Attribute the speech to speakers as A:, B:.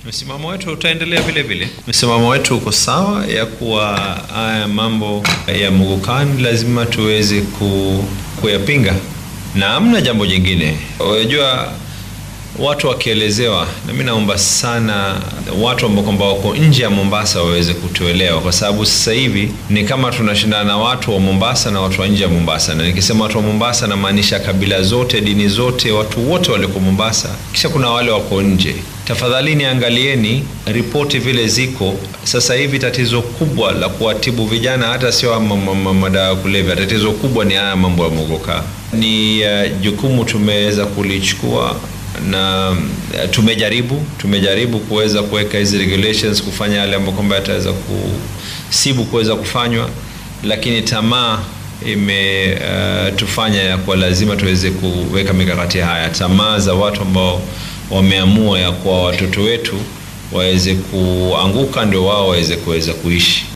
A: Msimamo wetu utaendelea vile vile. Msimamo wetu uko sawa ya kuwa haya mambo ya mugukan lazima tuweze ku, kuyapinga na hamna jambo jingine. Unajua, watu wakielezewa, na mimi naomba sana watu ambao kwamba wako nje ya Mombasa waweze kutuelewa, kwa sababu sasa hivi ni kama tunashindana na watu wa Mombasa na watu wa nje ya Mombasa. Na nikisema watu wa Mombasa namaanisha kabila zote, dini zote, watu wote walioko Mombasa, kisha kuna wale wako nje. Tafadhalini angalieni ripoti vile ziko sasa hivi. Tatizo kubwa la kuwatibu vijana hata sio madawa ya kulevya, tatizo kubwa ni haya mambo ya mogoka. Ni uh, jukumu tumeweza kulichukua na uh, tumejaribu tumejaribu kuweza kuweka hizi regulations, kufanya yale ambayo kwamba yataweza kusibu kuweza kufanywa, lakini tamaa imetufanya uh, ya kuwa lazima tuweze kuweka mikakati haya. Tamaa za watu ambao wameamua ya kuwa watoto wetu waweze kuanguka ndio wao waweze kuweza kuishi.